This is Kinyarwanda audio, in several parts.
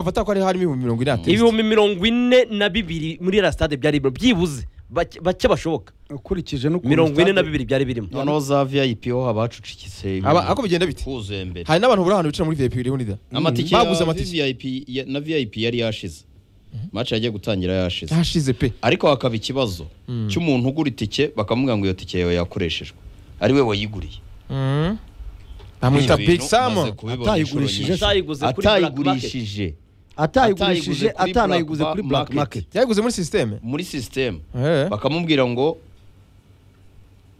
bafata ko hari harimo ibihumbi mirongo ine hatetse ibihumbi mirongo ine na bibiri muri iriya sitade byari birimo byibuze bake bake bashoboka ukurikije n'ukuntu mirongo ine na stade- bibiri byari birimo noneho za vip ho haba hacucikitse Aba- ako bigenda bite? huzuye mbere hari n'abantu buri ahantu bicara muri vip iriho nida amatike baguze ya amatike vip ya- na vip yari yashize match yagiye gutangira yashize yashize pe ariko hakaba ikibazo cy'umuntu ugura itike bakamubwira ngo iyo tike yawe yakoreshejwe ari we wayiguriye bamwita big Ibi bintu sam maze kubibona atayigurishije inshuro nyinshi. atayiguze kuri black atayigurishije atayigurishije atayigurishije kuri atanayiguze black kuri black market. market yaguze muri sisiteme muri sisiteme Eh. bakamubwira ngo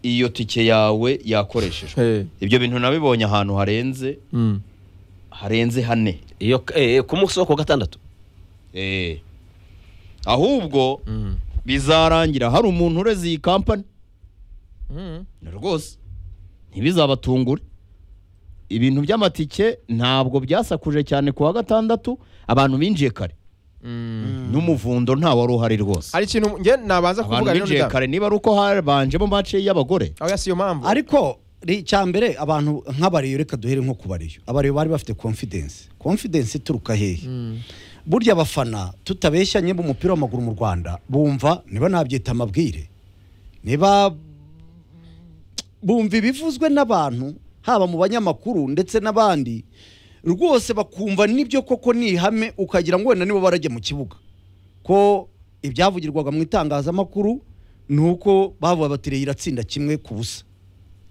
iyo tike yawe yakoreshejwe Eh. ibyo bintu nabibonye ahantu harenze Mm. harenze hane iyo eh, ku munsi wo ku wa gatandatu Eh. ahubwo bizarangira hari umuntu ureze iyi kampani Mm. rwose ntibizabatungure ibintu by'amatike ntabwo byasakuje cyane ku wa gatandatu abantu binjiye kare n'umuvundo nta wari uhari rwose hari ikintu njye nabanza abantu kuvuga rero binjiye nida kare niba ari uko habanjemo mace y'abagore aho yasiyo mpamvu ariko ri- icya mbere abantu nk'abariyo reka duhere nko ku bariyo abariyo bari bafite confidence confidence ituruka hehe burya abafana tutabeshyanye b'umupira w'amaguru mu rwanda bumva niba nabyita amabwire niba bumva ibivuzwe n'abantu haba mu banyamakuru ndetse n'abandi rwose bakumva nibyo koko ni ihame ukagira ngo wenda nibo barajya mu kibuga ko ibyavugirwaga mu itangazamakuru ni uko bavuga bati "Reyo iratsinda kimwe ku busa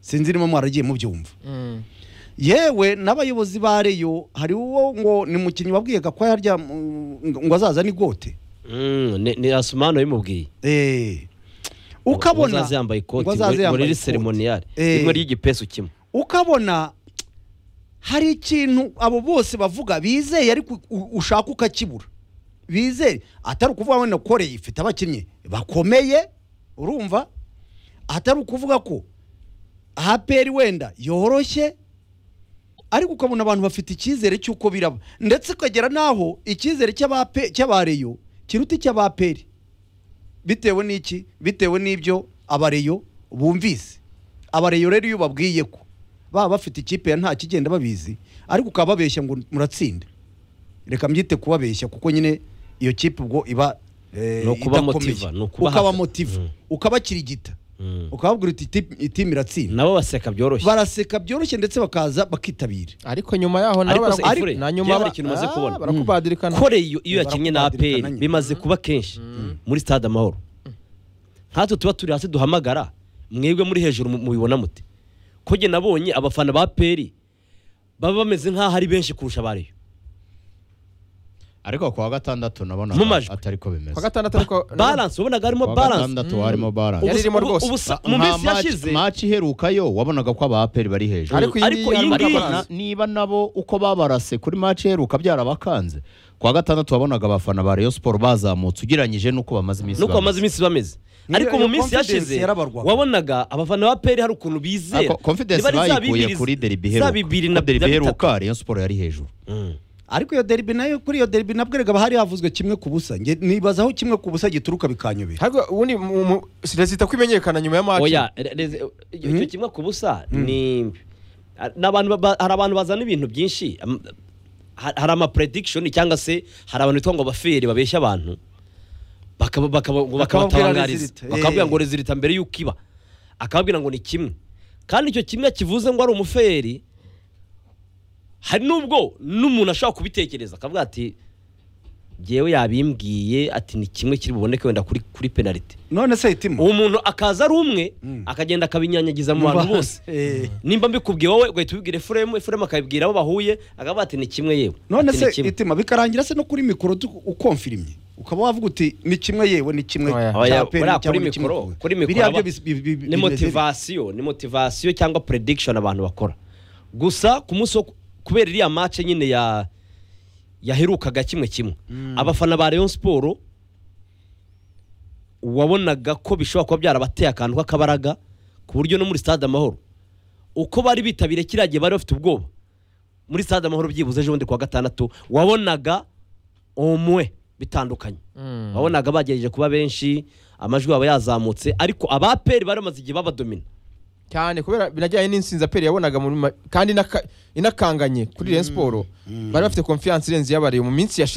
sinzi niba mwaragiye mubyumva Mm. yewe n'abayobozi ba reyo hari uwo ngo ni mukinnyi wabwiyaga ko yarya mm, ngo azaza ni gote Mm, ni- ni asumani wabimubwiye Eh. ukabona azaza yambaye ikoti ngo azaze muri- yambaye muri ikoti. seremoniyari Eh. rimwe ry'igipesu kimwe ukabona hari ikintu abo bose bavuga bizeye ariko u- ushaka ukakibura bizeye atari ukuvuga wenda koreye ifite abakinnyi bakomeye urumva atari ukuvuga ko aperi wenda yoroshye ariko ukabona abantu bafite icyizere cy'uko biraba ndetse ukagera n'aho icyizere cy'abape- cy'abareyo kiruta icy'abaperi bitewe n'iki bitewe n'ibyo abareyo bumvise abareyo rero iyo ubabwiye ko baba bafite ikipe ya nta kigenda babizi ariko ukaba babeshya ngo muratsinda reka mbyite kubabeshya kuko nyine iyo kipe ubwo iba eh, Ni ukuba idakomeye. motiva, ni ukuba ukaba hafi. motiva Mm. ukabakirigita Mm. ukababwira uti "Iti- itimu iratsinda nabo baseka byoroshye baraseka byoroshye ndetse bakaza bakitabira ariko nyuma yaho nabo Ariko se barakubwira- Ifure, na nyuma byaba ari ba- ikintu umaze Ah, kubona. barakubadirikana koreyo iyo yakinnye na barakubadirikana aperi nyine. bimaze kuba kenshi muri stade amahoro nkatwe tuba turi hasi duhamagara mwebwe muri hejuru mu- mubibona mute ko njye nabonye abafana ba aperi baba bameze nk'aho ari benshi kurusha abariyo ariko ku wa gatandatu nabona Mu majwi. atari ko bimeze kwa gatandatu ariko baranse wabonaga harimo Ku wa baranse gatandatu harimo Yari balance Ubusa- irimo ubu- rwose. ubusa- Ba- mu nka minsi match- yashize match iherukayo wabonaga ko abaperi bari hejuru ariko iyi ariko ngiyi iyi harimo ngiyi- amazi. niba nabo uko babarase kuri match iheruka byarabakanze ku wa gatandatu wabonaga abafana ba Rayon Sport bazamutse ugereranyije n'uko bamaze iminsi nuko bameze. bamaze iminsi bameze Niyo- ariko mu iyo minsi confidence yashize yarabarwaga. wabonaga abafana ba aperi hari ukuntu bizera Ako- confidence Niba ari za bayikuye bibiri- kuri deribi za iheruka bibiri na Ko deribi na bitatu. iheruka Rayon Sport yari hejuru Mm. ariko iyo derbi nayo kuri iyo derbi nabwo erega hari havuzwe kimwe ku busa Nge- nibaza aho kimwe ku busa gituruka bikanyobera ariko ubundi mu- mu- leta kumenyekana nyuma ya maci oya re- re- icyo icyo kimwe ku busa ni a- ni abantu ba- ba- hari abantu bazana ibintu byinshi am- ha- hari ama prediction cyangwa se hari abantu bitwa ngo abaferi babeshya abantu bakaba- bakaba- ngo Bakababwira bakabatangariza result, eh. bakababwira ngo rezilita mbere y'uko iba akababwira ngo ni kimwe kandi icyo kimwe kivuze ngo ari umuferi hari n'ubwo n'umuntu ashobora kubitekereza akavuga ati ngewe yabimbwiye ati ni kimwe kiri buboneke wenda kuri kuri penaliti none se itima uwo muntu akaza ari umwe akagenda akabinyanyagiza mu bantu bose Eh. nimba mbikubwiye wowe ugahita ubibwira efuremu efuremu akabibwira abo bahuye akavuga ati ni kimwe yewe none ati, "Ni se kimwe." itima bikarangira se no kuri mikoro tu- ukonfirimye ukaba wavuga uti ni kimwe yewe ni kimwe Oya. cya Oya, APR, buriya kuri cyangwa ni kimwe mikoro ku- kuri mikoro biriya byo aba- bis- bi- bi- bi- ni bimeze bite? motivasiyo ni motivasiyo cyangwa prediction abantu bakora gusa ku munsi wo ku- kubera iriya match nyine ya yaherukaga kimwe kimwe abafana ba Rayon Sport wabonaga ko bishobora kuba byarabateye akantu k'akabaraga ku buryo no muri stade amahoro uko bari bitabiriye kiriya gihe bari bafite ubwoba muri stade amahoro byibuze ejo bundi ku wa gatandatu wabonaga umwe bitandukanye wabonaga bagerageje kuba benshi amajwi yabo yazamutse ariko abaperi bari bamaze igihe babadomina cyane kubera binajyanye n'insinzaperi yabonaga muri ma- kandi inaka- inakanganye kuri Rayon Sport bari bafite confiance irenze iyabareba mu minsi yashize